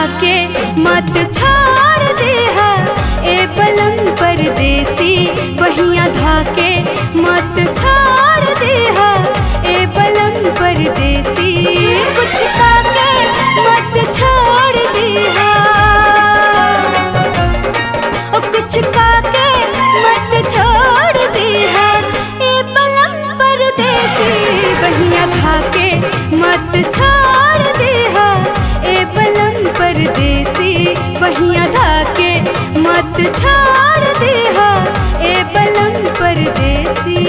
धाके मत छोड़ देहा ए बलम परदेसी बहिया धाके मत छोड़ देहा ए बलम परदेसी कुछ खाके मत छोड़ देहा ओ कुछ खाके मत छोड़ देहा ए बलम परदेसी बहिया धाके मत छोड़ देहा ए बलम परदेसी बहिया धाके मत छोड़ देहा ए बलम परदेसी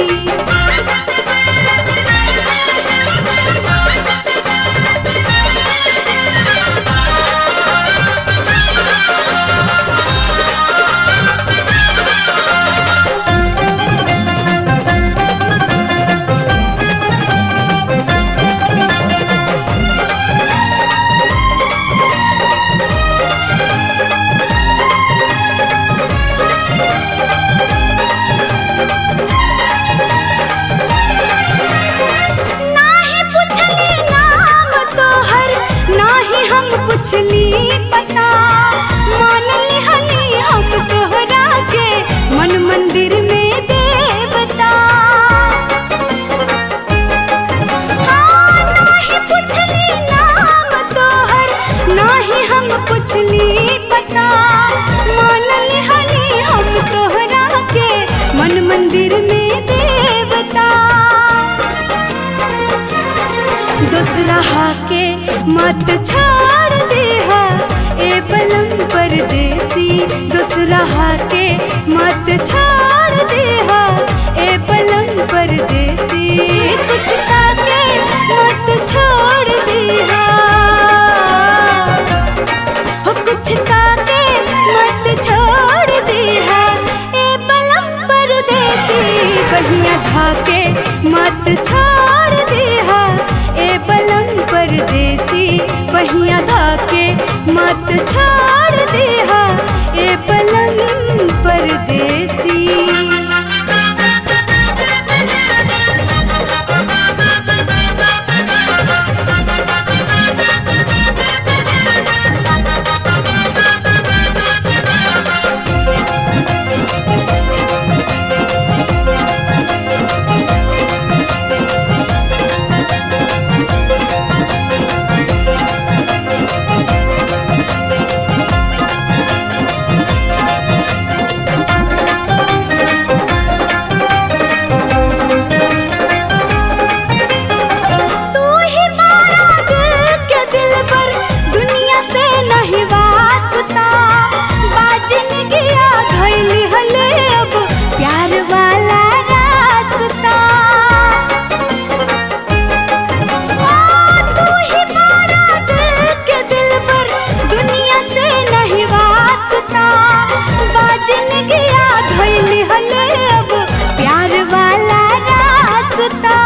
नाही पुछली नाम तोहर नाही हम पुछली पता मान लिहली हम तोहरा के मन मंदिर में देवता हाँ, नाही पुछली नाम तोहर नाही हम पुछली पता मान लिहली हम तोहरा के मन मंदिर में देवता दूसरा हाके मत छोड़ देहा ए बलम परदेसी दूसरा हाके मत छोड़ देहा ए बलम परदेसी कुछ खाके मत छोड़ देहा हो कुछ खाके मत छोड़ देहा ए बलम परदेसी बहिया धाके मत छोड़ देहा ए बलम परदेसी बहिया धाके मत छोड़ देहा ए बलम परदेसी तू ही मारा दिल के दिल पर दुनिया से नहीं वास्ता बाजन गया धैली हले अब प्यार वाला रास्ता हाँ, तू ही मारा दिल के दिल पर दुनिया से नहीं वास्ता बाजन गया धैली हले अब प्यार वाला रास्ता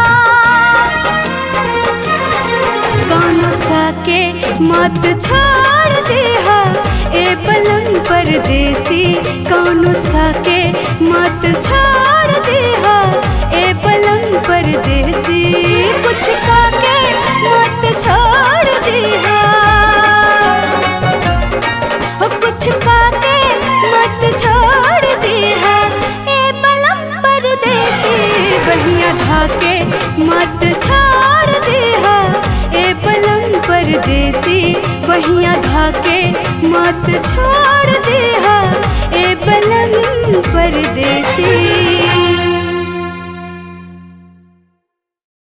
गानों साके मत छोड़ देहा ए बलम परदेसी कौनो साके मत छोड़ देहा ए बलम परदेसी कुछ खाके मत छोड़ देहा हो कुछ खाके मत छोड़ देहा ए बलम परदेसी बहिया धाके मत छोड़ देहा ए बलम परदेसी बहिया धाके मत छोड़ देहा ए बलम परदेसी